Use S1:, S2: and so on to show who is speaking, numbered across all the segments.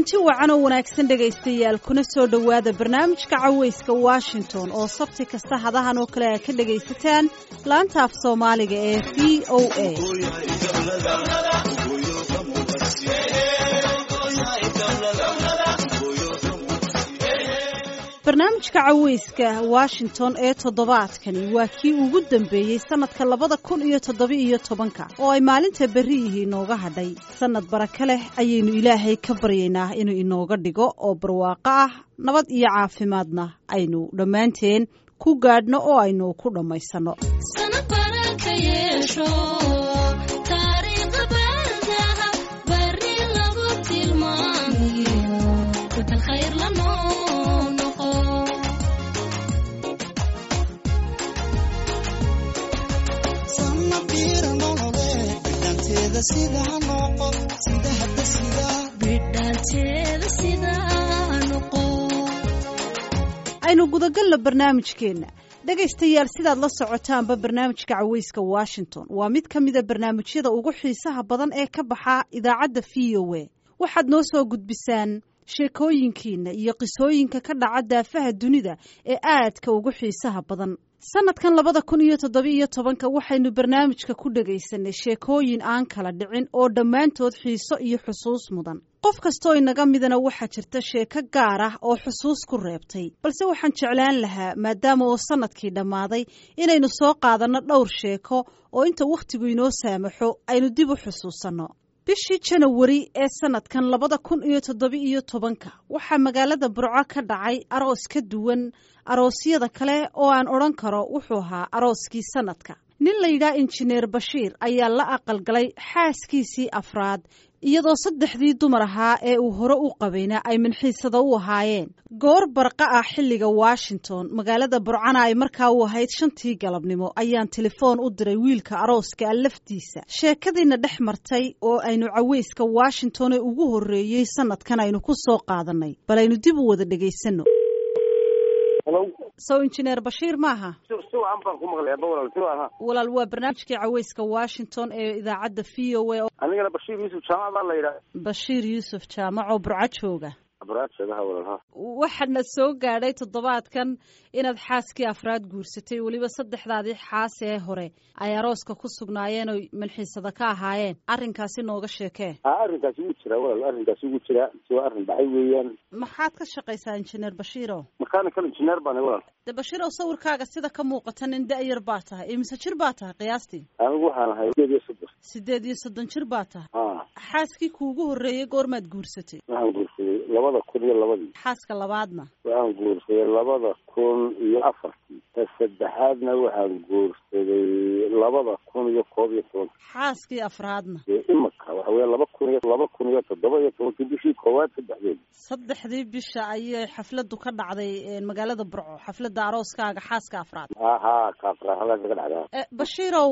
S1: kulanti wacan oo wanaagsan dhegaystayaal kuna soo dhowaada barnaamijka cawayska washington oo sabti kasta hadahan oo kale aad ka dhegaysataan laanta af soomaaliga ee v o a barnaamijka cawayska washington ee toddobaadkani waa kii ugu dambeeyey sannadka labada kun iyo toddoba-iyo tobanka oo ay maalinta berri yihi inooga hadhay sannad baraka leh ayaynu ilaahay ka baryaynaa inuu inooga dhigo oo barwaaqo ah nabad iyo caafimaadna aynu dhammaanteen ku gaadhno oo aynu ku dhammaysanno aynu gudagalno barnaamijkeenna dhegaystayaal sidaad la socotaanba barnaamijka cawayska washington waa mid ka mida barnaamijyada ugu xiisaha badan ee ka baxa idaacadda v o a waxaad noo soo gudbisaan sheekooyinkiina iyo qisooyinka ka dhaca daafaha dunida ee aadka ugu xiisaha badan sanadkan labada kun iyo toddoba-iyo tobanka waxaynu barnaamijka ku dhegaysanay sheekooyin aan kala dhicin oo dhammaantood xiiso iyo xusuus mudan qof kastoo inaga midana waxaa jirta sheeko gaar ah oo xusuus ku reebtay balse waxaan jeclaan lahaa maadaama oo sanadkii dhammaaday inaynu soo qaadanno dhowr sheeko oo inta wakhtigu inoo saamaxo aynu dib u xusuusanno bishii janawari ee sanadkan labada kun iyo toddoba-iyo tobanka waxaa magaalada burco ka dhacay aroos ka duwan aroosyada kale oo aan odhan karo wuxuu ahaa arooskii sanadka nin la yidhaha injineer bashiir ayaa la aqalgalay xaaskiisii afraad iyadoo saddexdii dumar ahaa ee uu hore u qabayna ay minxiisada u ahaayeen goor barqa ah xilliga washington magaalada burcana ay markaa u ahayd shantii galabnimo ayaan telefoon u diray wiilka arooska a laftiisa sheekadiina dhex martay oo aynu cawayska washington ee ugu horreeyey sanadkan aynu ku soo qaadannay bal aynu dib u wada dhegaysanno sow injineer bashiir maaha walaal waa barnaamijkii cawayska washington ee idaacadda v o a
S2: anigana bashiir yuusuf jaamac baa la yidhaha
S1: bashiir yuusuf jaamac oo burco jooga
S2: burcasheegaha walaalha
S1: waxaadna soo gaadhay toddobaadkan inaad xaaskii afraad guursatay weliba saddexdaadii xaas ee hore ay arooska ku sugnaayeen oy manxiisada ka ahaayeen arrinkaasi nooga sheekee
S2: a arrinkaasi wuu jiraa walaal arrinkaasi wuu jiraa si waa arrin dhacay weeyaan
S1: maxaad ka shaqaysaa injineer bashiiro
S2: mechanical engineer baan walaal
S1: de bashiirow sawirkaaga sida ka muuqata nin da-yar baa tahay imise jir baa tahay qiyaastii
S2: anigu waxaan ahay sideed iyo soddon
S1: sideed iyo soddon jir baa tahay
S2: a
S1: xaaskii kuugu horreeyey goormaad guursatay
S2: waxaan guursaday labada kun iyo labadii
S1: xaaska labaadna
S2: waxaan guursaday labada kun iyo afartii ta saddexaadna waxaan guursaday labada kun iyo koob iyo tobanka
S1: xaaskii afraadna
S2: dee imika waxa weya laba kun iyo laba kun iyo toddoba iyo tobankii bishii koowaad saddexdeed
S1: saddexdii bisha ayay xafladu ka dhacday magaalada burco xafladda arooskaaga xaaska afraad
S2: ahaa kaafra halkaasa ka dhacdaa
S1: bashiirow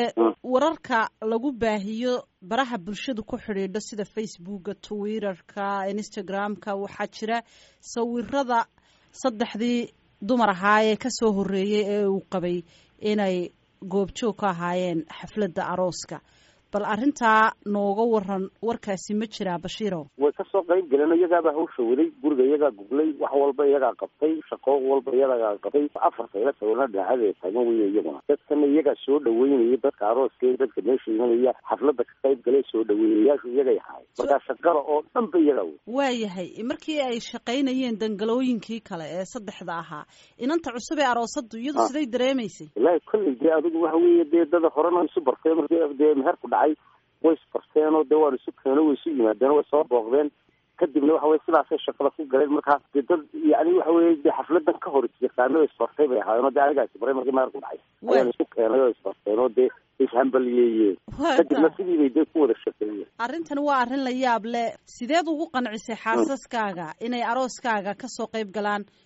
S1: wararka lagu baahiyo baraha bulshadu ku xidhiidho sida facebooka twitterka instagram-ka waxaa jira sawirada saddexdii dumar ahaayee kasoo horreeyey ee uu qabay inay goobjoog ka ahaayeen xafladda arooska bal arrintaa nooga waran warkaasi ma jiraa bashiirow
S2: way kasoo qayb galeen iyagaabaa hawsha waday guriga iyagaa guglay wax walba iyagaa qabtay shaqo walba iyagaa qabtay afar sayla sawirna dhinacadeeda taagan weye iyaguna dadkana iyagaa soo dhaweynaya dadka arooska dadka meesha imanaya xafladda ka qayb galay soo dhaweynayaashu iyagay ahaay markaa shaqada oo dhan ba iyagaa wey
S1: waayahay markii ay shaqaynayeen dangalooyinkii kale ee saddexda ahaa inanta cusub ee aroosadu iyadu siday dareemaysay
S2: wallaahi kolley dee adigu waxa weeye dee dada horena isu bartay marki dee meherku dhacay way isbarteenoo dee waan isu keeno way isu yimaadeen way soo booqdeen kadibna waxa weye sidaasay shaqada ku galeen markaa dee dad yani waxa weye dee xafladan ka hor yaqaano isbartay bay ahaayeen oo dee anigaa isbaray markii meherku dhacay ayaan isu keenay oo isbarteen oo dee ishambaliyeeyeen kadibna sidii bay dee ku wada shaqeeyeen
S1: arrintan waa arrin la yaab leh sideed ugu qancisay xaasaskaaga inay arooskaaga kasoo qayb galaan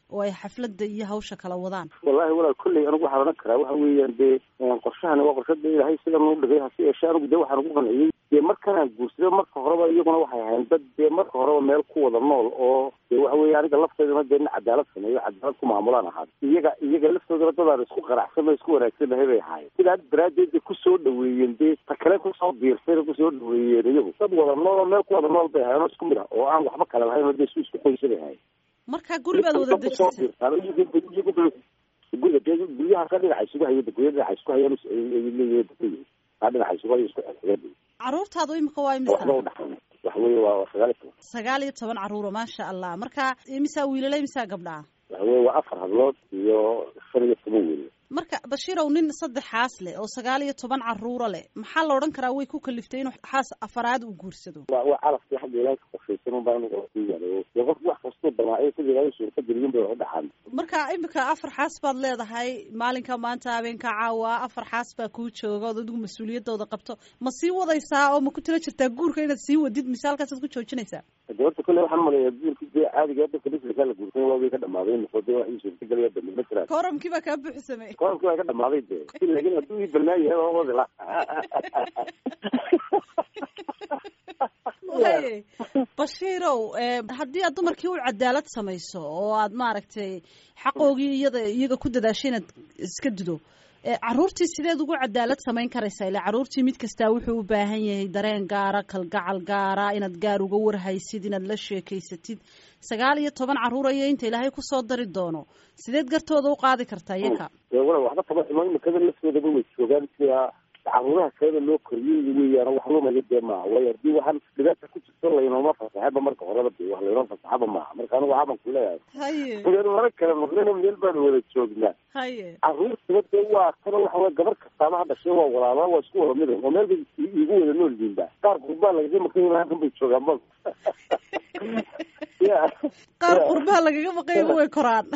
S1: oo ay xafladda iyo hawsha kala wadaan
S2: wallahi walaal kolley anigu waxaan odhan karaa waxa weeyaan dee qorshahani waa qorshada ilaahay sidan u dhigay hase yeeshee anigu dee waxaan ugu qanciyey dee markanaan guursaday marka horeba iyaguna waxay ahayn dad dee marka horeba meel ku wada nool oo dee waxa weeye aniga lafteedana dee nin cadaalad sameeyo cadaalad ku maamulaan ahaa iyaga iyaga laftoodana dadaan isku qanacsan oo isku wanaagsan lahay bay ahaayeen sidaa daraaddeed bay kusoo dhaweeyeen dee ta kale kusoo diirsayna kusoo dhaweeyeen iyagu dad wada nool oo meel ku wada nool bay ahayen oo isku mid ah oo aan waxba kale lahayn oo dee isku isku qoysa bay ahayen
S1: marka guribaad wada dejisay
S2: guriga dee guryaha ka dhinaca isugu haya gurya dhinaca isku hayaan leeyihiin aa dhinaca isugu haya isku xigeen
S1: caruurtaadu imika waa imisa
S2: waxba udhaxayna waxa weeye waa sagaal iyo toban
S1: sagaal iyo toban caruuro maasha allah marka imisaa wiilala imisaa gabdhaa
S2: waxa weye waa afar hadlood iyo shan iyo toban wiil
S1: marka bashiirow nin saddexaas leh oo sagaal iyo toban caruuro leh maxaa la odhan karaa way ku kaliftay inuu xaas afaraad uu guursado
S2: waa waa calafkii xagga ilaahay ka qorshaysan un baa aniga ku yaala dee qof wax kastoo damaaciyo sida ilaahay suurta geliyun bay wax u dhaxaan
S1: marka imika afar xaas baad leedahay maalinka maanta habeenka caawa afar xaas baa kuu jooga ood adigu mas-uuliyadooda qabto ma sii wadaysaa oo ma ku tila jirtaa guurka inaad sii wadid mise halkaasaad ku joojinaysaa
S2: de horta kolley waxaan umaleeyaa guurkii dee caadiga dadka bislikaa la guursan waa way ka dhamaaday noqo dee wax ii suurtagelaya dambe ma jiraan
S1: kooramkii baa kaa buuxsamay
S2: koramkii waa ka dhamaaday dee laakiin hadduu ii balnaan yahay waa wadi la
S1: way bashiirow haddii aad dumarkii u cadaalad samayso oo aad maaragtay xaqoogii iyada iyaga ku dadaashay inaad iska dido caruurtii sideed ugu cadaalad samayn karaysaa ila caruurtii mid kastaa wuxuu u baahan yahay dareen gaara kalgacal gaara inaad gaar uga warhaysid inaad la sheekaysatid sagaal iyo toban caruur ayo inta ilaahay kusoo dari doono sideed gartooda u qaadi kartaa iyaka
S2: wala waxba kama xumo imikada laftoodaba way joogaan sida caruuraha kaleda loo koriyey weeyaan wax lumaya dee maaha waayo haddii waxaan dhibaata ku jirto laynooma fasaxaba marka horeba de wax laynoo fasaxaba maaha marka anigu waxaban ku leeyahay
S1: haye
S2: meel mara kale maqlina meel baanu wada joognaa
S1: haye
S2: caruurtaba dee waa kana waxa wey gabar kastaaba ha dhashay waa walaalaa waa isku wada mid oo meel bay igu wada nool yihiinba qaar qurbaa lagaga maqan halkan bay joogaan ba ya
S1: qaar qurbaha lagaga maqayba way koraan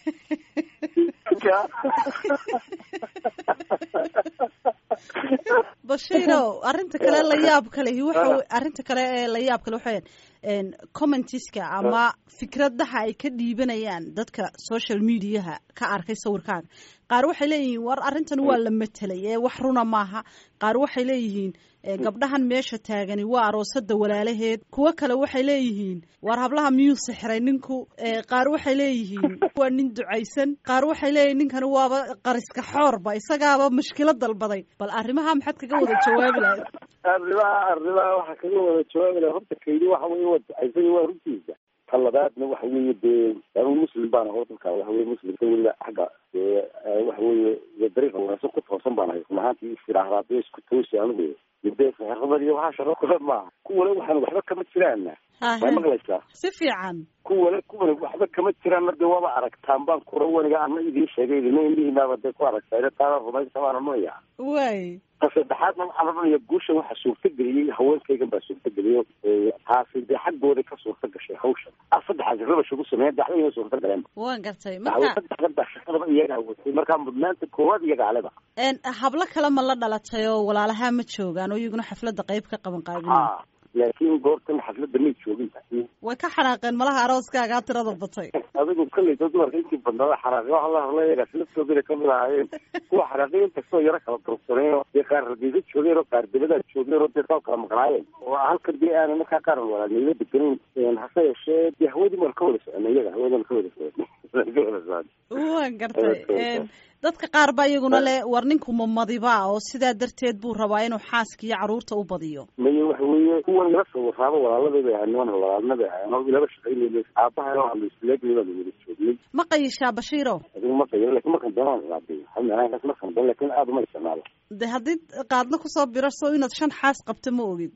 S1: bashiirow arrinta kale la yaab kalehi waxa arrinta kale ee la yaab kale waxaweyan commentiska ama fikradaha ay ka dhiibanayaan dadka social mediaha ka arkay sawirkaaga qaar waxay leeyihiin war arrintan waa la matelay ee wax runa maaha qaar waxay leeyihiin gabdhahan meesha taagani waa aroosada walaalaheed kuwo kale waxay leeyihiin war hablaha miyuu sixray ninku qaar waxay leeyihiin waa nin ducaysan qaar waxay leeyihin ninkani waaba qariska xoorba isagaaba mushkilo dalbaday bal arrimaha maxaad kaga wada jawaabi lahayd
S2: arrimaha arrimaha waxaa kaga wada jawaabi laha horta kaydi waxa weye waa ducaysay waa runtiisa ta labaadna waxa weeye dee anigu muslim baan aho dadka waxa weye muslimka weliba xagga dee waxa weeye dariiqa wanaagsan ku toosan baan ahay run ahaantii istiraahdaa dee isku toosi anigu dee saxirada iyo waxaa shaqo kule maaha kuwale waxaan waxba kama jiraana way maqlaysaa
S1: si fiican
S2: kuwale kuwale waxba kama jiraanna dee waaba aragtaan baan kura waniga ana idiin sheegay idina indhihiinaaba dee ku aragtaa taana rumaysa baan odhanaya
S1: way
S2: ta saddexaadna waxaan odhanaya guushan waxaa suurtageliyey haweenkaygan baa suurtageliyo taasi dee xaggooda ka suurta gashay hawshan a saddexaas rabash ugu sameeyen daxdayna suurta galeen
S1: waan gartay
S2: saddexdan baa shaqadaba iyagaa watay markaa mudnaanta koowaad iyaga aleba
S1: hablo kale ma la dhalatay oo walaalaha ma joogaan oo iyaguna xafladda qayb ka qaban qaabinay
S2: laakiin goortan xafladda may joogin
S1: way ka xanaaqeen malaha arooskaagaa tirada batay
S2: adigu kolleyta dumarka intii badnaada xanaaqe waxa la hadla yagaas laftoodana kamid ahaayeen kuwa xanaaqay inkastoo yaro kala durugsaneen dee qaar radiisa joogeen oo qaar dabadaa joogeen oo dee saa kala maqnaayeen oo halkan dee aanan markaa qaaran walaalnimo deganayn hase yeeshee dee hawadii waan ka wada soconay iyaga hawadaan ka wada soconay
S1: waan gartay dadka qaar baa iyaguna le war ninku mamadiba oo sidaa darteed buu rabaa inuu xaaska iyo caruurta u badiyo
S2: maye waxa weeye kuwan ila sawiraaba walaaladii bay ahayn niman walaalna bay ahayn oo ilaba shaqaynayna aabahana waxaanu isleegnay baanu wada joognay
S1: ma qayishaa bashiiro
S2: adigu ma qayin lakin markan doonaan ilaadiyo halmeelaankaas markan doon lakin aada uma isticmaalo
S1: de haddii qaadna kusoo birarso inaad shan xaas qabto ma ogid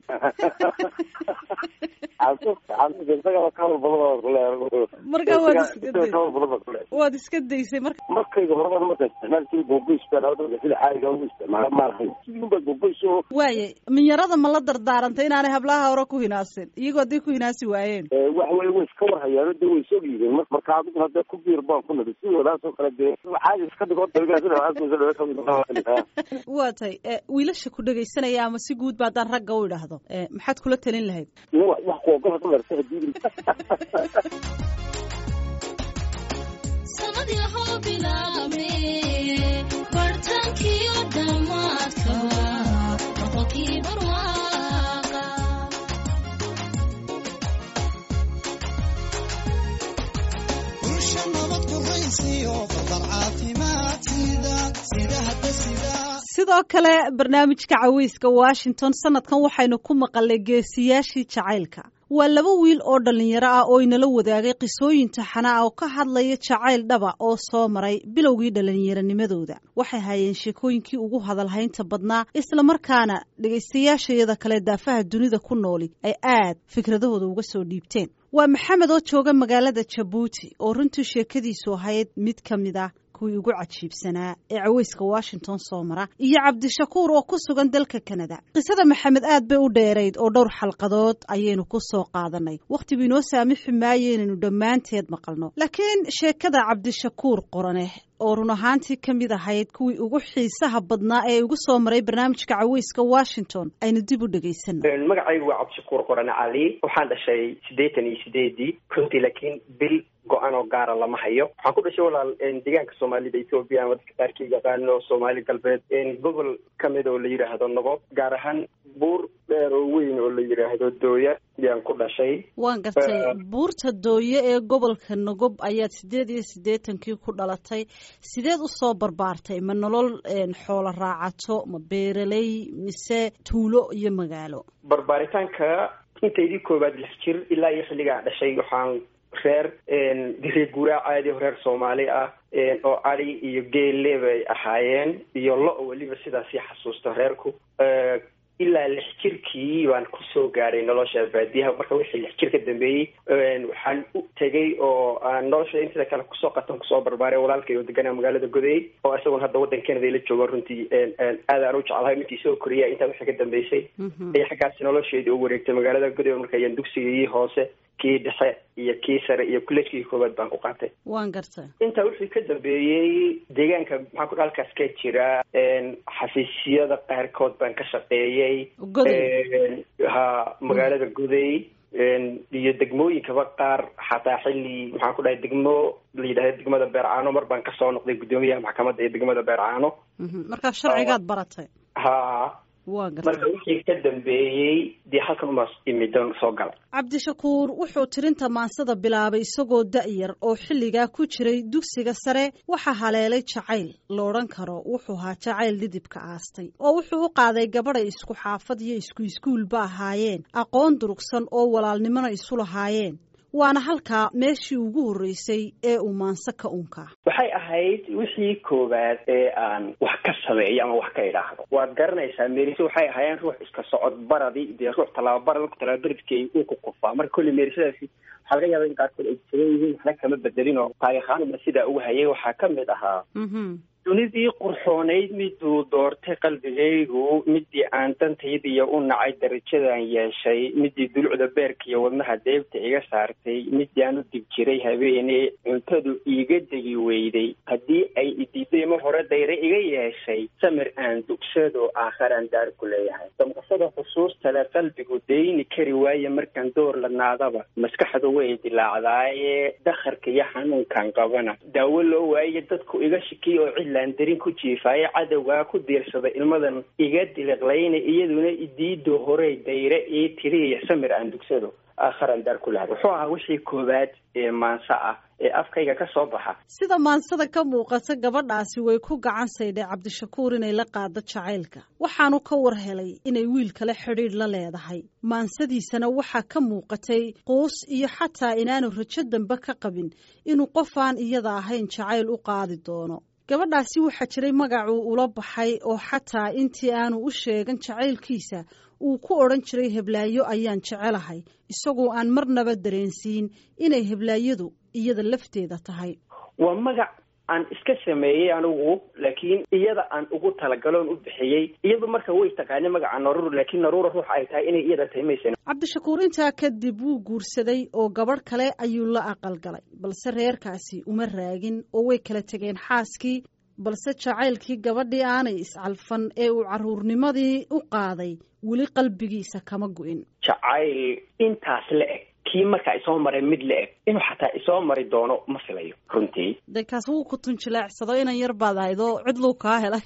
S1: marka waad iska waad iska daysay marka
S2: markayga horeba marka isticmaal sida googoys baan sida caadiga ugu isticmaala ma lahayn sidii unbaa googoys oo
S1: waaye minyarada ma la dardaarantay inaanay hablaha hore ku hinaasin iyagoo hadday ku hinaasi waayeen
S2: waxa weye way iska war hayaano dee way soo yiideen marka adiguna dee ku biir baan ku nadi sidoodaas oo kale dee caadi iska dhigo
S1: waa tay wiilasha ku dhegaysanaya ama si guud ba haddaan ragga u idhaahdo maxaad kula talin lahayd
S2: wax kuogol hada larsa hadii
S1: sidoo kale barnaamijka caweyska washington sanadkan waxaynu ku maqalnay geesiyaashii jacaylka waa laba wiil oo dhallinyaro ah oo inala wadaagay qisooyin taxana ah oo ka hadlaya jacayl dhaba oo soo maray bilowgii dhallinyaronimadooda waxay hayeen sheekooyinkii ugu hadalhaynta badnaa islamarkaana dhegaystayaashayada kale daafaha dunida ku nooli ay aad fikradahooda uga soo dhiibteen waa maxamed oo jooga magaalada jabuuti oo runtii sheekadiisu ahayd mid ka mid ah kuwii ugu cajiibsanaa ee caweyska washington soo mara iyo cabdishakuur oo ku sugan dalka kanada qisada maxamed aad bay u dheerayd oo dhowr xalqadood ayaynu ku soo qaadanay wakhtigu inoo saamixi maayo inaynu dhammaanteed maqalno laakiin sheekada cabdishakuur qoraneh oo run ahaantii ka mid ahayd kuwii ugu xiisaha badnaa ee ugu soo maray barnaamijka caweyska washington aynu dib u dhegaysano
S3: magacaygu waa cabdishakuur qorane cali waxaan dhashay siddeetan iyo sideedii runtii laakiin bil go-an oo gaara lama hayo waxaan ku dhashay walaal deegaanka soomaalida ethoobiya ama dadka qaarkii yaqaano soomaali galbeed gobol kamid oo la yidhaahdo nogob gaar ahaan buur dheer oo weyn oo la yidhaahdo dooya yaan ku dhashay
S1: waan gartay buurta dooye ee gobolka nogob ayaad siddeed iyo siddeetankii ku dhalatay sideed usoo barbaartay ma nolol xoolo raacato ma beeraley mise tuulo iyo magaalo
S3: barbaaritaanka intaydii koowaad lix jir ilaa iyo xilligaa dhashay waxaan reer reer guuraa caadi oo reer soomaali ah oo adi iyo geelle bay ahaayeen iyo lo- weliba sidaasii xasuusta reerku ilaa lix jirkii baan kusoo gaaray nolosha baadiyaha marka wixii lix jir ka dambeeyey waxaan u tegay oo aan nolosha intida kale kusoo qatan kusoo barbaaray walaalkay oo deganaa magaalada goday oo isagoon hadda waddan canada la joogo runtii aad aan u jeclahay markii soo koriya intaa wixii ka dambeysay ay xaggaasi nolosheedii u wareegtay magaalada goday marka ayaan dugsigii hoose kii dhexe iyo kii sare iyo kullejkii koowaad baan ku qaatay
S1: waan gartay
S3: intaa wixii ka dambeeyey deegaanka maxaa ku halkaas ka jira xafiisyada qaarkood baan ka shaqeeyey ha magaalada goday iyo degmooyinkaba qaar xataa xilli maxaan ku dhahay degmo la yidhahda degmada beercaano mar baan kasoo noqday guddoomiyaha maxkamadda ee degmada beercaano
S1: markaa sharcigaad baratay
S3: ha
S1: waa
S3: marka
S1: gartay
S3: wixii ka dambeeyey dee halkan umaas imidon soo gala
S1: cabdishakuur wuxuu tirinta maansada bilaabay isagoo da-yar oo xilligaa ku jiray dugsiga sare waxaa haleelay jacayl la odhan karo wuxuu ahaa jacayl dhidibka aastay oo wuxuu u qaaday gabadhay isku xaafad iyo isku iskuulba ahaayeen aqoon durugsan oo walaalnimona isu lahaayeen waana halkaa meeshii ugu horreysay ee uu maanse ka unkaa
S3: waxay ahayd wixii koowaad ee aan wax ka sameeyo ama wax ka idhaahdo waad garanaysaa meeriso waxay ahaayeen ruux iska socod baradi dee ruux tallaababara marku talaababaridkay uu ku kufaa marka kolley meerisadaasi waxaa laga yaaba in qaarkood ay jiran yihiin waxna kama bedelin oo taariikhaanba sidaa uga hayay waxaa ka mid ahaa
S1: mhm
S3: dunidii qurxoonayd miduu doortay qalbigaygu midii aan dantaydiiyo u nacay darajadan yeeshay midii dulucda beerka iyo wadnaha deebta iga saartay midii aan u dib jiray habeene cuntadu iiga degi weyday haddii ay idiiday ma hore dayre iga yeeshay samir aan dugsado aakharaan daar ku leeyahay damqashada xusuustale qalbigu deyni kari waaye markaan door la naadaba maskaxdu way dilaacdaaye dakharka iyo xanuunkan qabana daawo loo waaye dadku iga shikiy oo cidlaan darin ku jiifaaye cadowgaa ku diirsada ilmadan iga diliqlayna iyaduna idiido horey dayre ii tiriya samir aan dugsado aakharaan daar ku lahay wuxuu ahaa wixii koowaad ee maanso ah ee afkayga ka soo baxa
S1: sida maansada ka muuqata gabadhaasi way ku gacan saydhay cabdishakuur inay la qaado jacaylka waxaanu ka war helay inay wiil kale xidhiidh la leedahay maansadiisana waxaa ka muuqatay quus iyo xataa inaanu rajo dambe ka qabin inuu qofaan iyada ahayn jacayl u qaadi doono gabadhaasi waxaa jiray magacuu ula baxay oo xataa intii aanu u sheegan jacaylkiisa uu ku odhan jiray heblaayo ayaan jecelahay isagoo aan marnaba dareensiin inay heblaayadu iyada lafteeda tahay
S3: waa magac aan iska sameeyey anigu laakiin iyada aan ugu talagaloon u bixiyey iyadu marka way taqaanay magaca naruur laakiin naruura ruux ay tahay inay iyada tahay maysan
S1: cabdishakuur intaa kadib wuu guursaday oo gabadh kale ayuu la aqalgalay balse reerkaasi uma raagin oo way kala tegeen xaaskii balse jacaylkii gabadhii aanay iscalfan ee uu carruurnimadii u qaaday weli qalbigiisa kama gu'in
S3: jacayl intaas la eg kii markaa isoo maray mid la eg inuu xataa isoo mari doono ma filayo runtii
S1: de kaas wuu ku tunjilaacsado inan yar baad ahayd oo cidluu kaa helay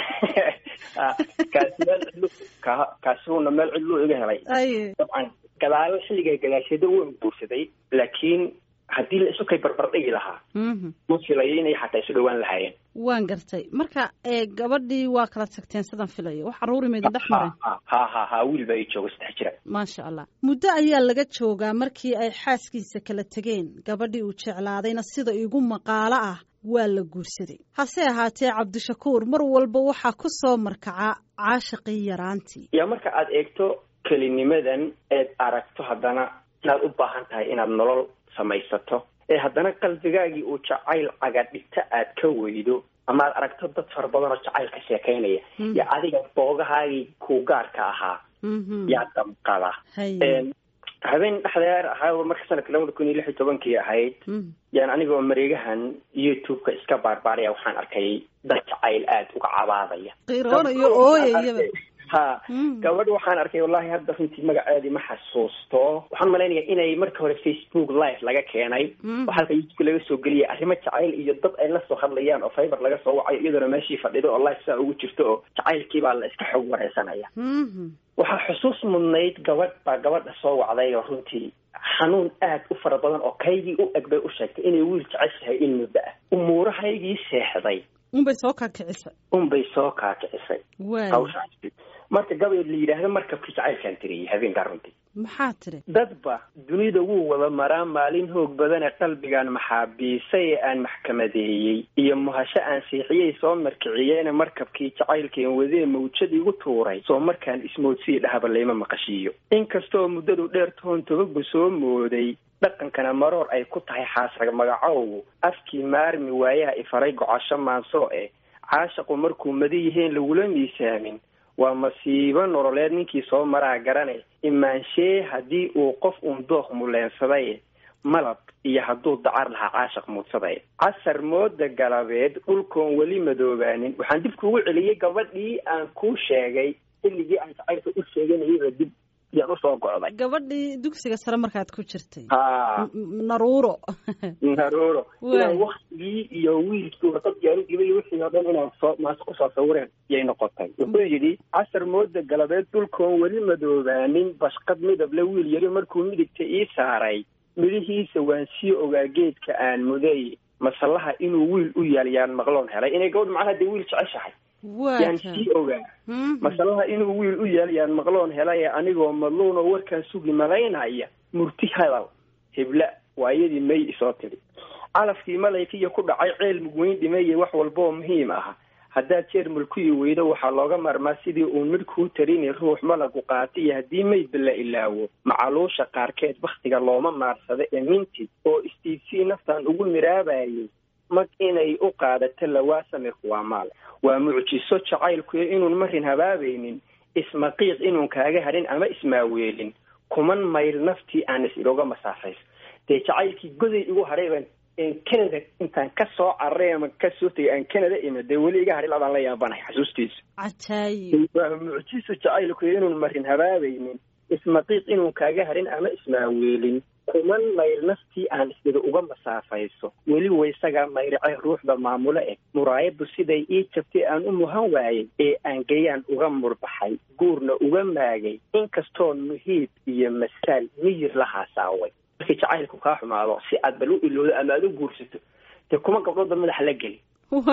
S3: kaasi meel cidlu ka kaasuuna meel cidluu iga helay
S1: aye
S3: dabcan gadaalo xilliga gadaasheeda waan guursaday laakiin haddii la isu kay barbardhigi lahaa
S1: mhm
S3: ma filayo inay xataa isu dhowaan lahaayeen
S1: waan gartay marka ee gabadhii waa kala tagteen sidaan filayo wax caruuri maydin dhex maray
S3: ha ha ha ha wiil baa ii jooga saddex jira
S1: maasha allah muddo ayaa laga joogaa markii ay xaaskiisa kala tegeen gabadhii uu jeclaadayna sida igu maqaalo ah waa la guursaday hase ahaatee cabdishakuur mar walba waxaa ku soo markaca caashaqii yaraantii
S3: yaa marka aad eegto kelinimadan eed aragto haddana inaad u baahan tahay inaad nolol samaysato ee haddana qalbigaagii uu jacayl cagadhigta aad ka weydo ama aad aragto dad fara badan oo jacayl ka sheekaynaya
S1: Mhm.
S3: iyo adiga boogahaagii kuu gaarka ahaa
S1: Mhm.
S3: yaa damqada
S1: haye
S3: habeen dhexdeer ahaa marka sanadka labada kun iyo lix iyo tobankii ahayd
S1: Mhm.
S3: yaan anigoo mareegahan youtube-ka iska baarbaaraya waxaan arkay dad jacayl aada uga cabaadaya
S1: qiiroonayo ooyayaba
S3: ha
S1: Mm.
S3: gabadh waxaan arkay wallahi hadda runtii magaceedii ma xasuusto waxaan malaynayaa inay marka hore facebook live laga keenay
S1: Mm.
S3: oo halka youtube laga soo geliyay arrimo jacayl iyo dad ay la soo hadlayaan oo fiber laga soo wacayo iyadoona meeshii fadhido oo live saa ugu jirto oo jacaylkii baa la iska xog wareysanaya
S1: Mhm.
S3: waxaa xusuus mudnayd gabadh baa gabadha soo wacday oo runtii xanuun aad u fara badan oo kaygii u eg bay u sheegtay inay wiil jeceshahay in muddo ah umuurahaygii seexday
S1: unbay soo kakicisay
S3: unbay soo kaakicisay
S1: waay
S3: hawshaasi marka gabay la yidhaahdo markabkii jacaylkaan tiriyey habeenkaa runtii
S1: maxaa tiri
S3: dadba dunida wuu wada maraa maalin hoog badane qalbigaan maxaabiisay ee aan maxkamadeeyey iyo muhasho aan siixiyey soo markiciyeena markabkii jacaylkeen wadee mawjad igu tuuray soo markaan ismoodsii dhahaba layma maqashiiyo inkastoo muddadu dheer toon tobagu soo mooday dhaqankana maroor ay ku tahay xaasrag magacowgu afkii maarmi waayaha ifaray gocasho maansoo eh caashaqu markuu mada yihiin lagula miisaamin waa masiibo nololeed ninkii soo maraa garane imaanshee haddii uu qof uun dooq muleensaday malab iyo hadduu dacar lahaa caashaq muudsaday casar mooda galabeed dhulkoon weli madoobaanin waxaan dib kuugu celiyey gabadhii aan kuu sheegay xilligii aan jacaylka u sheeganayaba dib yaan usoo go'day
S1: gabadhii dugsiga sare markaad ku jirtay
S3: ha
S1: M- m- naruuro
S3: naruuro
S1: Waay.
S3: inaan waktigii iyo wiilkii warqadii aan u dhibay wixii oo dhan inaan soo maas kusoo sawireen yay noqotay wuxuu yidhi casar mooda galabeed dhulkoon weli madoobaanin bashqad midable wiil yari markuu midigta ii saaray midhihiisa waan sii ogaa geedka aan muday masallaha inuu wiil u yaal yaan maqloon helay inay gabadh macnaha dee wiil jeceshahay yaan
S1: waaka
S3: sii ogaa
S1: Mhm.
S3: masalaha inuu wiil u yaal yaan maqloon helay anigoo madluun oo warkaan sugi malaynaya murti hadal hebla waayadii may isoo tidhi calafkii malaykiiyo ku dhacay ceel mugweyn dhimeeye wax walba oo muhiim ah haddaad jeer mulkuyi weydo waxaa looga maarmaa sidii uun midh kuu tarini ruux malagu qaata iyo haddii maydba la ilaawo macaluusha qaarkeed bakhtiga looma maarsado ee minti oo istiibsii naftan ugu miraabayay mag inay u qaadato lawaa samirku waa maal waa mucjiso jacaylkuyo inuun marin habaabaynin ismaqiiq inuun kaaga hadhin ama ismaaweelin kuman mayl naftii aan is ilooga masaafayso dee jacaylkii goday igu hadhay baan een canada intaan ka soo cararay ama ka soo tegay aan canada imid dee weli iga hadhay labaan la yaabanahay xasuustiisa
S1: cajaayib
S3: waa mucjiso jacaylkuyo inuun marin habaabaynin ismaqiiq inuun kaaga hadhin ama ismaaweelin kuman mayl naftii aan isdida uga masaafayso weli waysagaa mayracay ruuxda maamulo eh muraayaddu siday ii jabtay aan u muhan waayey ee aan gayaan uga murbaxay guurna uga maagay inkastoon muhiib iyo masaal miyir la haasaaway markii jacaylku kaa xumaado si aad bal u ilowdo ama aad u guursato dee kuma gabdhoodba madaxa la geli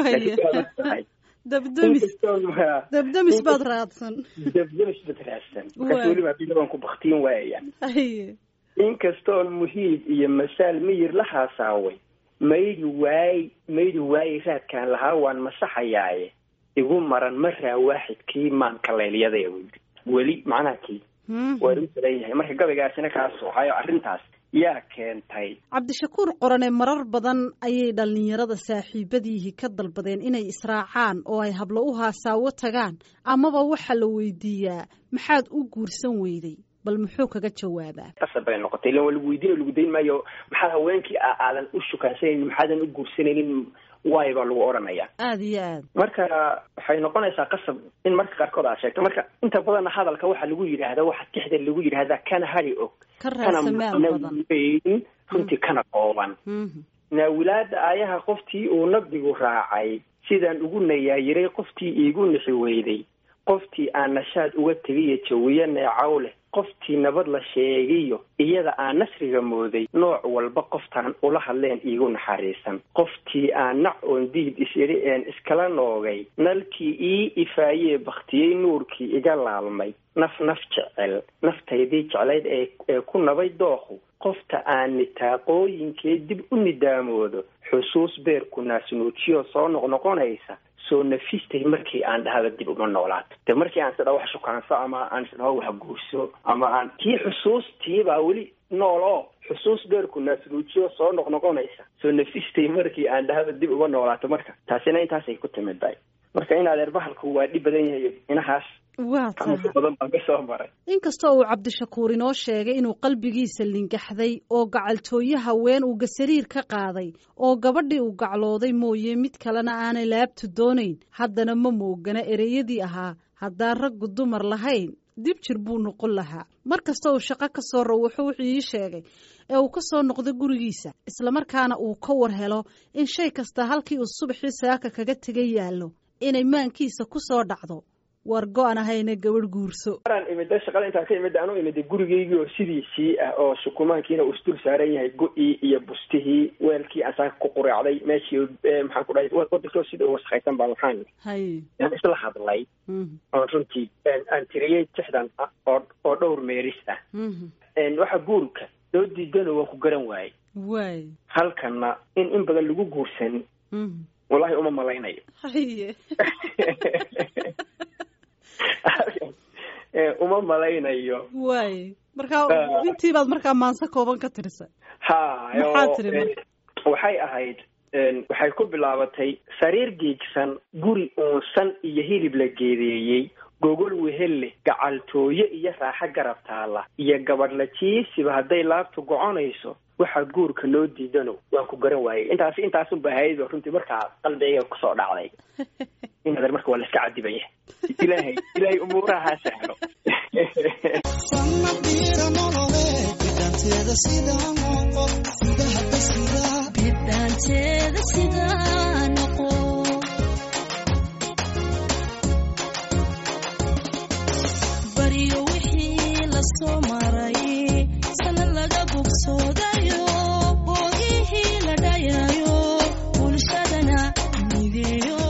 S1: waaya dabdamis dabdamis baad raadsan
S3: dabdamis bad raadsan markaas weliba haddii labaan ku baktiin waayaya
S1: haye
S3: inkastoon muhiib iyo masaal miyir la haasaaway maydi waay maydi waaye raadkaan lahaa waan masaxayaaye igu maran maraa waaxidkii maanka leelyadee weli macnaha kii waa igu salanyahay marka gabaygaasina kaas waxaayo arrintaas yaa keentay
S1: cabdishakuur qorane marar badan ayay dhallinyarada saaxiibadiihii ka dalbadeen inay israacaan oo ay hablo u haasaawo tagaan amaba waxaa la weydiiyaa maxaad u guursan weyday bal muxuu kaga jawaabaa
S3: qasab bay noqotay ilan waa lagu weydiin lagu dayn maayo maxaa haweenkii aadan u shukaansanaynin maxaadan u guursanaynin waay baa lagu odhanaya
S1: aada iyo aad
S3: marka waxay noqonaysaa qasab in marka qaarkood aad sheegto marka inta badanna hadalka waxaa lagu yidhaahda waxa tixda lagu yidhaahdaa kana hari og
S1: ka
S3: kana
S1: raasamaal badan
S3: weyn runtii kana qooban
S1: Mhm.
S3: naawilaada aayaha qoftii uu nabigu raacay sidaan ugu nayaayiray qoftii iigu nixi weyday qoftii aan nashaad uga tegiyo jawiyo neecaw leh qoftii nabad la sheegiyo iyada aan nasriga mooday nooc walba qoftaan ula hadleen iigu naxariisan qoftii aan nac oon diid is-idhi een iskala noogay nalkii ii ifaayee baktiyey nuurkii iga laalmay naf naf jecel naftaydii jeclayd ee ee ku nabay dooqu qofta aan nitaaqooyinkee dib u nidaamoodo xusuus beerku naasnuujiyo soo noqnoqonaysa soo nafistay markii aan dhahda dib uma noolaato de markii aan sidha wax shukaanso ama aan sidha wax guurso ama aan tii xusuustii baa weli nool oo xusuus beerku naasnuujiyo soo noqnoqonaysa soo nafistay markii aan dhahda dib uma noolaato marka taasina intaasay ku timid bay marka in adeer bahalku waa dhib badan yahay inahaas
S1: waa tahay
S3: xanuunka badan baan ka soo maray
S1: inkastoo uu cabdishakuur inoo sheegay inuu qalbigiisa lingaxday oo gacaltooye haween uu gasariir ka qaaday oo gabadhii uu gaclooday mooye mid kalena aanay laabtu doonayn haddana ma moogana ereyadii ahaa haddaan raggu dumar lahayn dib jir buu noqon lahaa mar kasta uu shaqo ka soo rawaxo wuxuu ii sheegay ee uu ka soo noqdo gurigiisa islamarkaana uu ka war helo in shay kasta halkii uu subaxii saaka kaga tegay yaallo inay maankiisa ku soo dhacdo war go-an ahayna gabadh guurso
S3: maraan imida shaqada intaan ka imida anu imida gurigeygii oo sidiisii ah oo shukumaankiina uu isdul saaran yahay go-ii iyo bustihii weelkii aan saaka ku quraacday meeshii eh, maxaan ku dhahay wadankoo sida u wasaqaysan baa waxaan
S1: hay
S3: aan isla hadlay
S1: Mhm,
S3: oon runtii een, aan tiriyey tixdan ah oo oo dhowr meeris ah
S1: mhm.
S3: Een, waxa guurka loo diidano waan ku garan waayey
S1: waay
S3: halkanna in in badan lagu guursan
S1: Mhm.
S3: wallahi uma malaynayo
S1: haye
S3: Eh, uma malaynayo
S1: waay markaa
S3: Ah.
S1: intii baad markaa maanse kooban ka tirisay
S3: ha
S1: Maxaa
S3: oo,
S1: tiri
S3: eh,
S1: marka?
S3: waxay ahayd een, waxay ku bilaabatay sariir geegsan guri uunsan iyo hilib la geedeeyey gogol wehel leh gacaltooye iyo raaxo garab taala iyo gabadh la jiisiba hadday laabtu goconayso waxaa guurka loo diidano waan ku garan waayey intaasi intaasunba hayado runtii markaa qalbigayga kusoo dhacday inadeer marka waa la iska cadibaya ilaahay ilaahay umuuraha ha sahlo
S4: bidhaanteeda sidaa noqo baryo wixii la soo maray sana laga bogsoodayo boogihii la dhayayo bulshadana mideeyo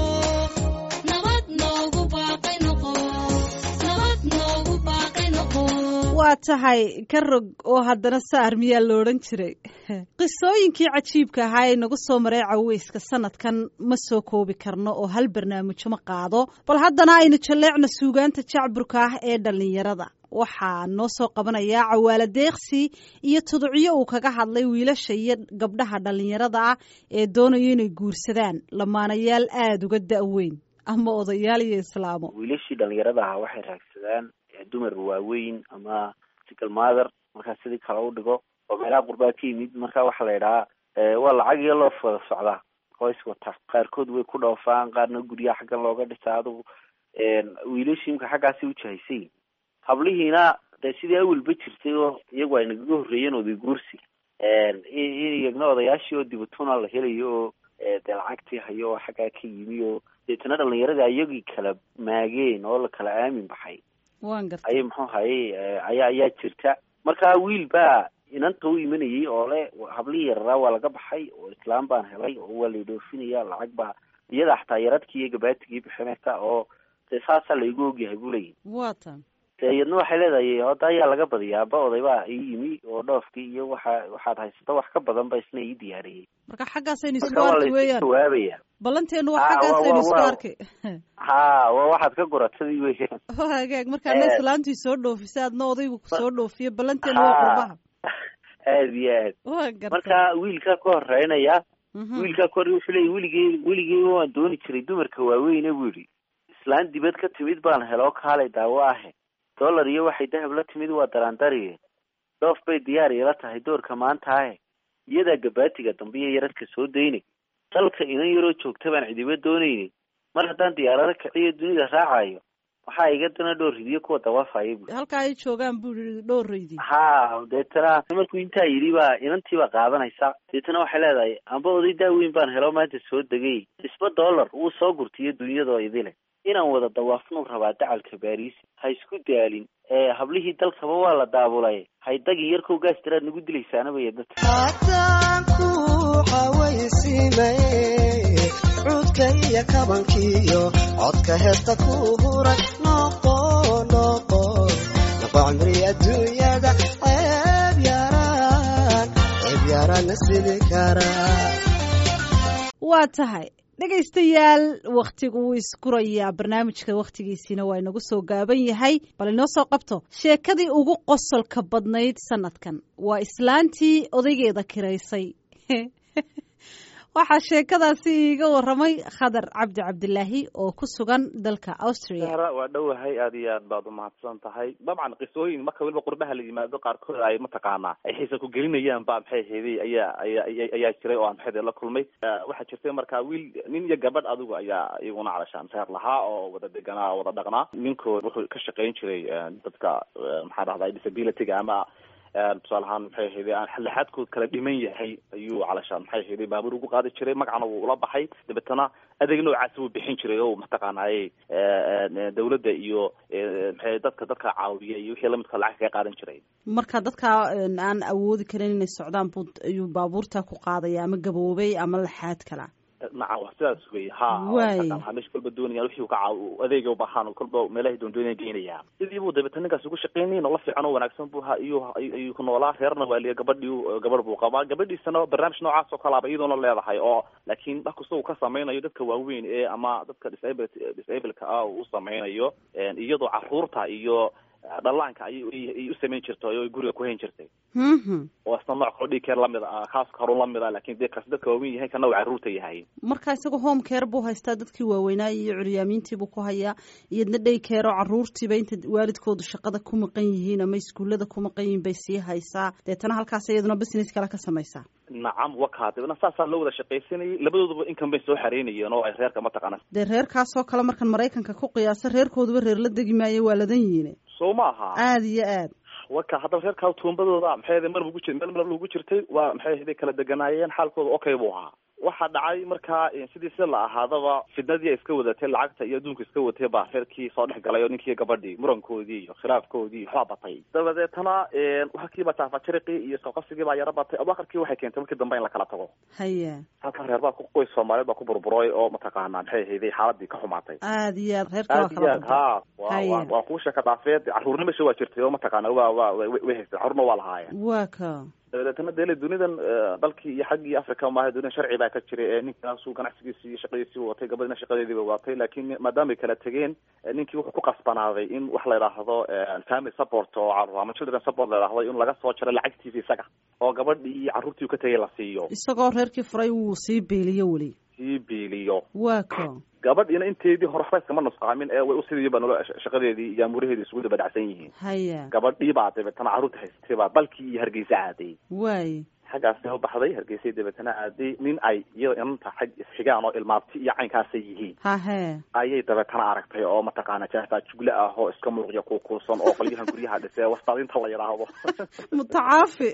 S4: nabad noogu baaqay noqo nabad noogu baaqay noqo
S1: waa tahay ka rog oo haddana saar miyaa lo odhan jiray qisooyinkii cajiibka ahaa ee nagu soo maray caweyska sanadkan ma soo koobi karno oo hal barnaamijyo ma qaado bal haddana aynu jalleecna suugaanta jacburka ah ee dhallinyarada waxaa noo soo qabanayaa cawaala deeqsi iyo tuducyo uu kaga hadlay wiilasha iyo gabdhaha dhallinyarada ah ee doonaya inay guursadaan lamaanayaal aada uga da-weyn ama odayaal iyo islaamo
S2: wiilashii dhalinyarada ahaa waxay raagsadaan eh, dumar waaweyn ama single mother markaa sidii kale u dhigo oo meelaha qurbaa ka yimid marka waxaa la idhahaa eh, waa lacag iyo loof wada socdaa oo is wata qaarkood way ku dhoofaan qaarna guryaha xaggan looga dhisaa adugu wiilashii imka xaggaasi ujahaysayin hablihiina dee sidii awalba jirtay oo iyagu ay nagaga horreeyeen oday guursi in iyagna odayaashii oo dibatuna la helayo oo eh, dee lacagtii hayo oo xaggaa ka yimi oo deetana dhalinyaradii ayagii kala maageen oo la kala aamin baxay
S1: waan gartay
S2: ayay muxuu hayay eh, ayaa ayaa jirta marka wiil baa inanta u imanayay oo le hablihii yararaa waa laga baxay oo islaam baan helay oo waa la dhoofinaya lacag baa iyada xataa yaradkii iyo gabaatigii bixinaysa oo dee saasaa laigu ogyahay buu leeyahy
S1: waa tan
S2: dee iyadna waxay leedahay hadda ayaa laga badiyaa aba oday baa ii yimi oo dhoofkii iyo waxa waxaad haysato wax ka badan ba isna ii diyaariyey
S1: marka xaggaasaynu isku
S2: marka waa
S1: arki
S2: la
S1: weeyaan
S2: jawaabaya
S1: ballanteenu waa
S2: Ah,
S1: xaggaasaynu
S2: waa-
S1: isku
S2: waa-
S1: arki
S2: ha waa waxaad ka goratadii weeyaan
S1: waa hagaag markaana
S2: Eh.
S1: islaantii soo dhoofisay adna odaygu kusoo dhoofiye ballanteenu waa
S2: Ha.
S1: qurbaha
S2: aad iyo aad
S1: waa gartay
S2: marka wiilkaa ka horeynaya
S1: Mhm.
S2: wiilkaa ka hore wuxuu leeyay weligey weligey waan dooni jiray dumarka waaweyne buu yidhi islaan dibad ka timid baan heloo kaalay daawo ahe dollar iyo waxay dahab la timid waa daraandariye dhoof bay diyaar ila tahay doorka maanta ahe iyadaa gabaatiga dambe iyo yaradka soo daynay
S5: dalka inan yaroo joogta baan cidiba doonaynin mar haddaan diyaarado kiciyo dunida raacayo waxaa iga dana dhowr ridiyo kuwa dawaafaya bu
S1: halkaa ay joogaan buu yidhi dhowraydi
S5: ha deetana markuu intaa yidhi baa inantii baa qaadanaysa deetana waxay leedahay amba oday daaweyn baan helo maanta soo degay isba dollar wuu soo gurtiyo dunyadoo idile inaan wada dawaafnuu rabaa dacalka baariis ha isku daalin ee hablihii dalkaba waa la daabulay haydagin yarkow gaastiraad nagu dilaysaanabaya dadka
S6: haddaan ku xawaysiimaye cuudka iyo kabankiyo codka heesta ku huray noqo noqo noqo cimri adduunyada ceeb yaraan ceeb yaraanna sidi karaa
S1: waa tahay dhegaystayaal wakhtigu wuu iskurayaa barnaamijka wakhtigiisiina waa inagu soo gaaban yahay bal inoo soo qabto sheekadii ugu qosolka badnayd sanadkan waa islaantii odaygeeda kiraysay waxaa sheekadaasi iiga waramay khadar cabdi cabdilaahi oo ku sugan dalka austria
S7: sahra waa dhowahay aad iyo aad baad umahadsan tahay dabcan qisooyin marka weliba qurbaha la yimaado qaarkood ay mataqaanaa ay xiisa ku gelinayaan ba maxay ahaydey ayaa ayaa ayaa jiray oo aan maxay la kulmay waxaa jirtay marka wiil nin iyo gabadh adigu ayaa iyaguna calashaan seer lahaa oo wada deganaa wada dhaqnaa ninkood wuxuu ka shaqayn jiray dadka maxaa dhahdaa disabilityga ama tusaale ahaan maxay ahayday aan xallaxaadkood kala dhiman yahay ayuu calashaan maxay ahayday baabuur ugu qaadi jiray magacna wuu ula baxay dabeetana adeeg noocaasi wuu bixin jiray oo mataqaanaaye dawladda iyo maxay dadka dadka caawiya iyo wixii lamidka lacag kaga qaadan jiray
S1: marka dadka aan awoodi karin inay socdaan buu ayuu baabuurta ku qaadaya ama gaboobay ama laxaad kala
S7: nacam wa sidaas wey ha meesha kolba doonaya wixii ka caaw adeega ubahaan kolba meelahay doondoonaya geynaya sidii buu dabeeta ninkaas ugu shaqeynay nolol fiican oo wanaagsan bu ha iyo ayuu ku noolaa reerna waa liya gabadhii gabadh buu qabaa gabadhiisana barnaamij noocaas oo kalaaba iyadoona leedahay oo laakiin wax kasta uu ka sameynayo dadka waaweyn ee ama dadka disable disableka ah uu sameynayo iyadoo caruurta iyo dhallaanka ay ay u samayn jirtay oo ay guriga ku hayn jirtay oo isna nooc kaloo dhig keer lamid ah kaas karun lamid ah lakin dee kaas dadka waaweyn yahay kana uu carruurta yahay
S1: marka isaga home care buu haystaa dadkii waaweynaa iyo curyaamiintiibuu ku hayaa iyadna day care oo carruurtiiba inta waalidkoodu shaqada ku maqan yihiin ama iskuullada ku maqan yihiin bay sii haysaa deetana halkaas iyaduna business kale ka samaysaa
S7: nacam waka dibna saasaa loo wada shaqaysanayay labadooduba income bay soo xareynayeen oo ay reerka mataqaana
S1: dee reerkaasoo kale markan maraykanka ku qiyaasa reerkooduba reer la degi maayo waa ladan yihiin
S7: soo maaha
S1: aada iyo aad
S7: waka haddaba reerkaa tuumbadooda maxay ahayd mar bugu jir meel mar lagu jirtay waa maxay ahayd kala deganaayeen xaalkooda okay buu ahaa waxaa dhacay markaa sidii sida la ahaadaba fidnadii ay iska wadatay lacagta iyo adduunka iska watay baa reerkii soo dhex galay oo ninkii gabadhii murankoodii iyo khilaafkoodii waxbaa batay dabadeetana halkiiba taafajariqii iyo isqaqasigii baa yaro batay abakarkii waxay keentay markii dambe in la kala tago
S1: haya
S7: halkan reer baa qoys soomaaliyeed baa ku burburay oo mataqaanaa maxay ahayday xaaladii ka xumaatay
S1: aada iyo aad reerka waa
S7: aad iyo
S1: kala
S7: aad ha wa waa kuu sheeka dhaafeed carruurna mesha waa jirtay oo mataqaana waa waa way haysteen carruurna waa lahaayeen
S1: waa ka
S7: dabeetana dele dunidan dalkii iyo xaggii africa maaha dunidan sharci baa ka jiray ee ninkaasuu ganacsigiisi iyo shaqadiisii watay gabadhina shaqadeediiba watay laakiin maadaama ay kala tegeen ninkii wuxuu ku qasbanaaday in wax la yidhaahdo family support oo carruur ama children support la yidhaahdo in laga soo jaro lacagtiisa isaga oo gabadhii iyo carruurtii uu ka tegay la siiyo
S1: isagoo reerkii furay wuu sii beeliyo weli
S7: sii biiliyo
S1: waa ka
S7: gabadhiina inteedii hore waxba iskama nusqaamin ee way usidiiba nolo shaqadeedii iyo amuuraheedii isugu daba dhacsan yihiin
S1: haya
S7: gabadhii baa dabeetana carruurta haystay baa dalkii iyo hargeysa aaday
S1: waay
S7: xaggaasna u baxday hargeysay dabeetana aaday nin ay iyo inanta xag isxigaan oo ilmaabti iyo caynkaasay yihiin
S1: hahee
S7: ayay dabeetana aragtay oo mataqaana jaafaa jugle ah oo iska muuqya kuukuusan oo qolyahan guryaha dhisee wastaadinta la yidhaahdo
S1: mutacaafi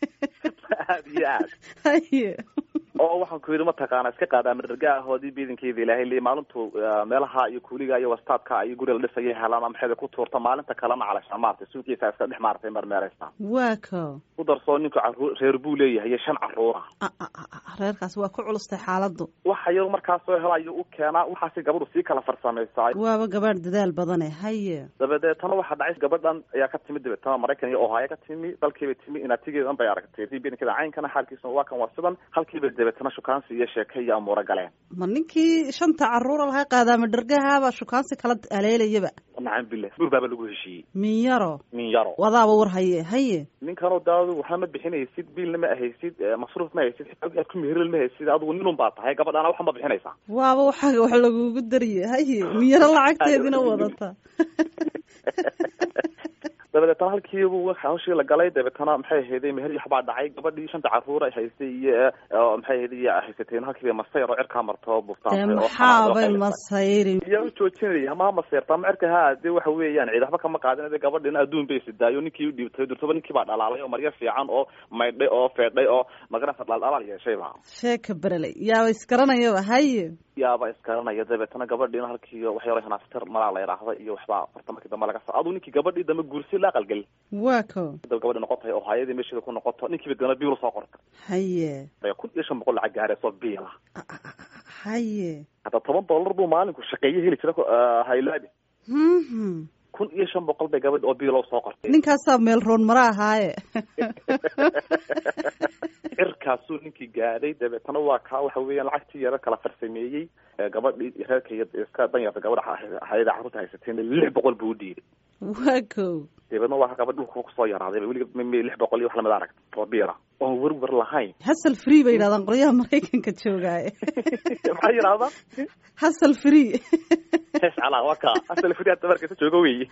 S7: aad iyo aad
S1: haye
S7: oo waxaan ku yidhi mataqaana iska qaada madarga ahoodii biidankeeda ilaahay li maalintu meelaha iyo kuuliga iyo wastaadka iyo guriga la dhisaya helaan maxayda ku tuurta maalinta kalena calashaan maartay suuqiisa iska dhex maartay marmeereysa
S1: waa ka
S7: ku darsoo ninku carruur reer buu leeyahay iyo shan carruura
S1: reerkaas waa ku culustay xaaladdu
S7: waxa yar markaas soo hela ayuu u keenaa waxaasi gabadhu sii kala farsamaysaa
S1: waaba gabaadh dadaal badane haye
S7: dabadeetana waxaa dhacay gabadhan ayaa ka timid dabeetana maraykan iyo ohio ka timi dalkiibay timi inaatigeedan bay aragtay biidankeeda caynkana xaalkiisa waa kan waa sidan halkiibay dabeetana shukaansi iyo sheeke iyo amuuro galeen
S1: ma ninkii shanta carruura lahaa qaadaama dhargahaabaa shukaansi kala aleelayaba
S7: nacam billah buur baaba lagu heshiiyey
S1: min yaro
S7: min yaro
S1: wadaaba war haye haye
S7: ninkanoo daadu waxaa ma bixinaysid biilna ma ahaysid masruuf ma haysid aad ku meheril ma haysid adigu ninun baa tahay gabadhaana waxa ma bixinaysaa
S1: waaba waxaaga wax lagugu dariye haye min yaro lacagteedina wadata
S7: dabadeetana dabeetana halkiibu hawshii la galay dabeetana maxay ahayday meher iyo waxbaa dhacay gabadhii shanta caruur ay haystay iyo oo maxay ahayday iyo haysateen halkiiba masayr oo cirkaa marto
S1: dee
S7: buftaan
S1: maxaabay masayri
S7: yaa u joojinaya ma maseerta ma cirka ha dee waxa weeyaan ciid waxba kama qaadin de gabadhina adduun bay sidaayo ninkii u dhiibtay durtaba ninkii baa dhalaalay oo maryo fiican oo maydhay oo feedhay oo magarasa dhaldhalaal yeeshay ba
S1: sheeka bereley yaaba isgaranayaba haye
S7: yaaba iskaranaya dabeetana gabadhiina halkii wax yaro hanaaftar malaa la yidhaahda iyo waxbaa horta markii dambe laga sa aduu ninkii gabadhii dambe guursi la aqalgeli
S1: waa ko
S7: daba gabadhi noqotay oo hayadii meesheeda ku noqoto ninkiiba dana biil soo qorta
S1: haye
S7: kun iyo shan boqol lacag gaarayso biila
S1: haye
S7: hadda toban dollar buu maalinku shaqeeye heli jira haylaabi
S1: Mhm.
S7: kun iyo shan boqol bay gabadhi oo biilo soo qortay
S1: ninkaasaa meel roon mara ahaaye
S7: cirkaasuu ninkii gaadhay dabeetana waa kaa waxa weeyaan lacagtii yaro kala farsameeyey ee gabadhii reerka iyo iska danyarta gabadha hayada carruurta haysateen lix boqol buu u dhiibay
S1: waa ko
S7: dabeedna waa gabadh dhulka kusoo yaraaday weliga m lix boqol iyo wax lamid arag oo biira oon werwer lahayn
S1: hasal free bay yidhahdaan qolyaha maraykanka joogaaye
S7: maxaa yidhahdaa
S1: hasal free
S7: hees calaa waa kaa asal firi hadda markaysa jooga weyi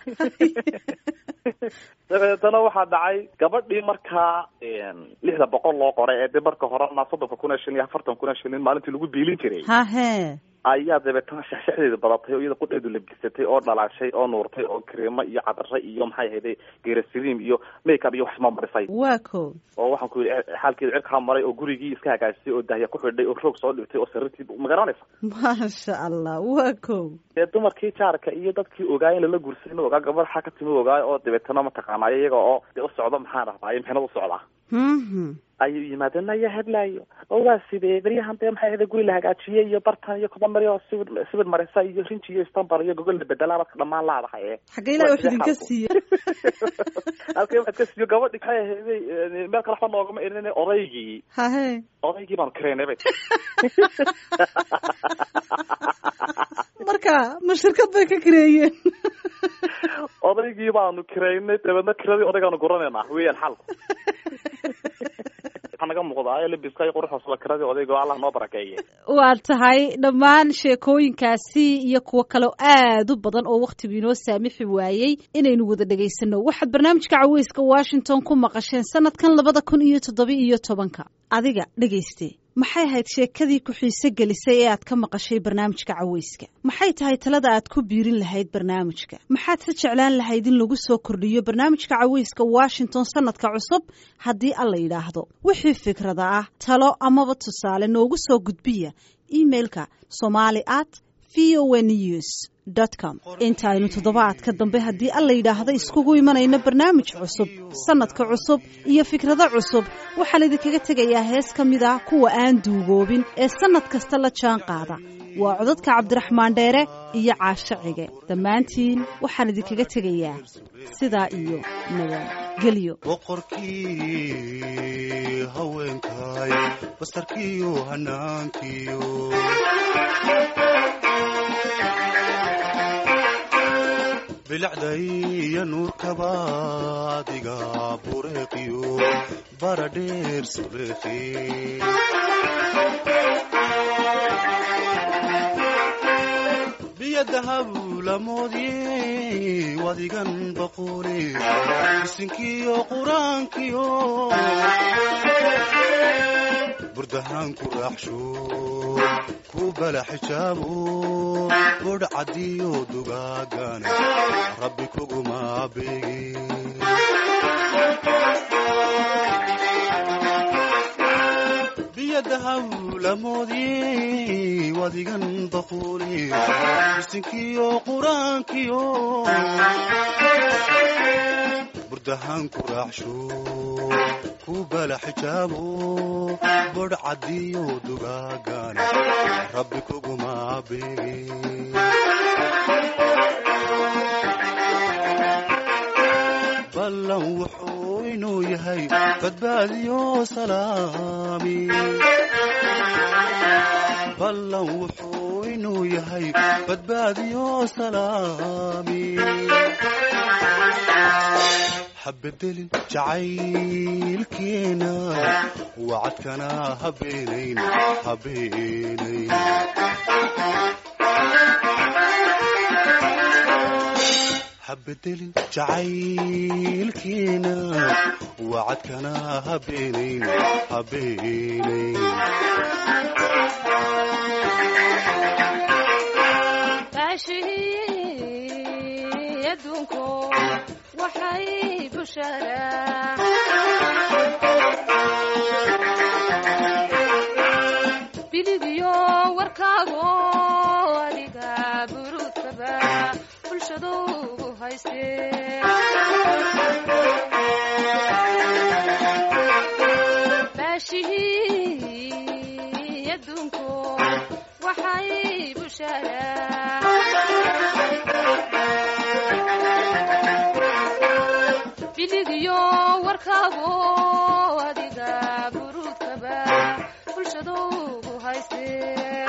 S7: dabeetana waxaa dhacay gabadhii markaa lixda boqol loo qoray ee de marka horena soddonka kun ee shilin iyo afartan kun ee shilin maalintii lagu biilin jiray
S1: hahe
S7: ayaa dabeetana shaxshaxdeeda badatay oo iyada qudheedu labgisatay oo dhalaashay oo nuurtay oo kareemo iyo cadare iyo maxay ahayday geerasiriim iyo makeup iyo wax isma marisay
S1: waa ko
S7: oo waxaan ku yidhi xaalkeeda cirkaa maray oo gurigii iska hagaajisay oo dahya ku xidhay oo roog soo dhigtay oo sariirtii ma garanaysa
S1: maasha allah waa ko
S7: dee dumarkii jaarka iyo dadkii ogaay in lala guursayn ogaa gabadh xaa ka timi ogaay oo dabeetana mataqaanaayo iyaga oo dee u socdo maxaan rahdaa mixnad u socdaa
S1: Mhm.
S7: ayuu yimaadeen ayaa hadlaayo oo waa sidee beryahan dee maxay ahayda guri la hagaajiyey iyo bartan iyo kobamari oo sibir sibir marisa iyo rinji iyo istanbul iyo gogol la bedelaa dadka dhammaan laadahay ee
S1: xagga ilahi wax idinka siiye
S7: halkay waxaad ka siiyo gabadhi maxay ahayday meel kale waxba noogama erin odaygii
S1: hahe
S7: odaygii baanu kareynay bay
S1: marka ma shirkad bay ka kareeyeen
S7: odaygii baanu kareynay dabeedna kiradii odaygaanu guranaynaa weeyaan xalku waxaa naga muuqdaa labiska iyo quruxoosla kiradii odayga oo allah noo barakeeye
S1: waa tahay dhammaan sheekooyinkaasi iyo kuwo kale oo aad u badan oo wakhtigu inoo saamixi waayey inaynu wada dhegaysano waxaad barnaamijka caweyska washington ku maqasheen sanadkan labada kun iyo toddoba iyo tobanka adiga dhegayste maxay ahayd sheekadii ku xiise gelisay ee aad ka maqashay barnaamijka caweyska maxay tahay talada aad ku biirin lahayd barnaamijka maxaad se jeclaan lahayd in lagu soo kordhiyo barnaamijka caweyska washington sanadka cusub haddii alla yidhaahdo wixii fikrada ah talo amaba tusaale noogu soo gudbiya emailka somali at v o a news com intaaynu toddobaadka dambe haddii alla yidhaahdo iskugu imanayno barnaamij cusub sanadka cusub iyo fikrado cusub waxaan idinkaga tegayaa hees ka mid ah kuwa aan duugoobin ee sannad kasta la jaan qaada waa codadka cabdiraxmaan dheere iyo caasho cige dhammaantiin waxaan idinkaga tegayaa sidaa iyo nabadgelyo
S8: boqorkii haweenkay bastarkiiyo hanaankiyo bilicday iyo nuurkaba adiga bureeqiyo baradheer suleekhi biyo dahabu lamoodye wadigan boqole irsinkiyo quraankiyo burdahaan ku raaxsho ku bala xijaabo bodh cadiyo dugaagana rabbi kuguma beegin biyadahaw lamoodye wadigan baquule irsinkiyo quraankiyo burdahaan ku raaxsho ku bala xijaabo bodh cadiyo dugaagana rabbi kuguma beegin ballan wuxuu inuu yahay badbaadiyo salaami ballan wuxuu inuu yahay badbaadiyo salaami habedelin jacaylkeena wacadkana habeenayn habeenayn habedelin jacaylkiina wacadkana habeenayn habeenayn
S9: baashii adduunku waxay busharaa biligiyo warkaago adiga buruudkaba bulshadu ugu haystee baashihii adduunku waxay busharaa biligiyo warkaago adiga buruudkaba bulshadu ugu haystee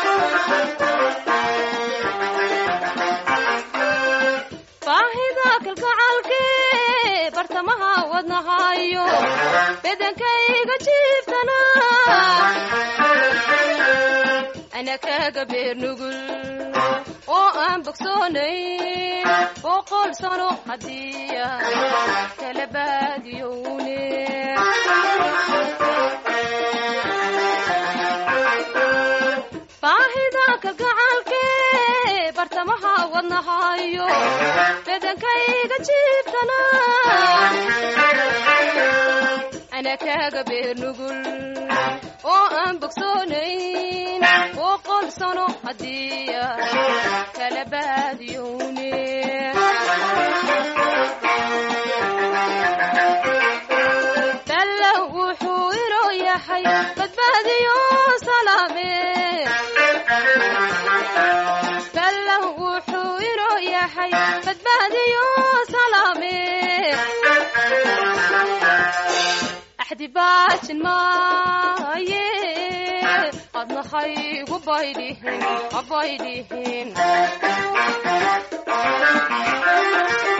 S9: baahida kalgacalkee bartamaha wadnahayo bedankayga jiiftana ana kaga beer nugul oo aan bogsoonayn boqol sano haddiya kala baadiyowne baahida kalgacalkee bartamaha wadnahayo bedankayga jiiftana ana kaga beer nugul oo aan bogsoonayn boqol sano haddiya kala baadiyowne balla wuxuu inoo yahay badbaadiyo salaame balla wuxuu inoo yahay badbaadiyo salaame axdi baajin maaye adna haygu baydhihin abaydhihin